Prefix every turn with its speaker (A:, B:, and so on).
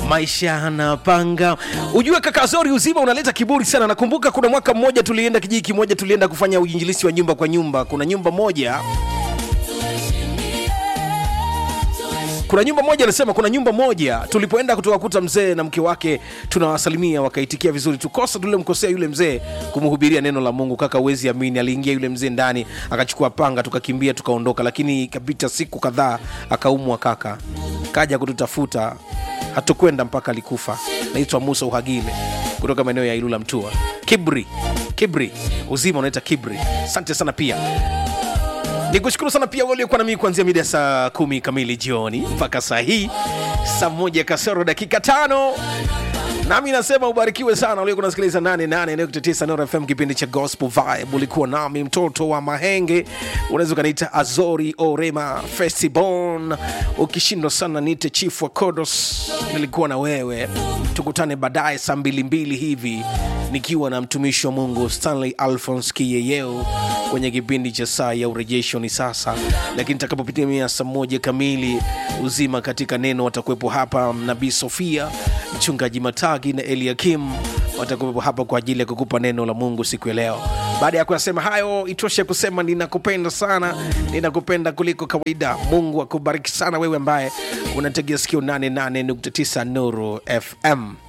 A: maisha anapanga. Ujue kaka Zori, uzima unaleta kiburi sana. Nakumbuka kuna mwaka mmoja tulienda kijiji kimoja, tulienda kufanya uinjilisi wa nyumba kwa nyumba. Kuna nyumba moja kuna nyumba moja anasema, kuna nyumba moja tulipoenda kutokakuta mzee na mke wake, tunawasalimia wakaitikia vizuri. Tukosa tulimkosea yule mzee kumhubiria neno la Mungu. Kaka, uwezi amini, aliingia yule mzee ndani akachukua panga, tukakimbia tukaondoka, lakini ikapita siku kadhaa akaumwa. Kaka kaja kututafuta, hatukwenda mpaka alikufa. Naitwa Musa Uhagile kutoka maeneo ya Ilula Mtua. Kibri, kibri, uzima unaita kibri. Asante sana pia nikushukuru sana pia waliokuwa nami kuanzia mida ya saa kumi kamili jioni mpaka saa hii saa moja kasoro dakika tano nami nasema ubarikiwe sana uliokuwa unasikiliza 88.9 Nuru FM kipindi cha Gospel Vibe. Ulikuwa nami mtoto wa Mahenge, unaweza ukaniita Azori Orema Festibon. Ukishindwa sana niite Chief wa Kodos. Nilikuwa na wewe, tukutane baadaye saa mbili mbili hivi nikiwa na mtumishi wa Mungu Stanley Alphonse Kiyeyeo kwenye kipindi cha saa ya urejesho ni sasa, lakini takapopitia saa moja kamili uzima katika neno watakuwepo hapa nabii Sofia, mchungaji Matagi na Eliakim watakuwepo hapa kwa ajili ya kukupa neno la Mungu siku ya leo. Baada ya kuyasema hayo, itoshe kusema ninakupenda sana, ninakupenda kuliko kawaida. Mungu akubariki sana wewe ambaye unategea sikio 88.9 Nuru FM.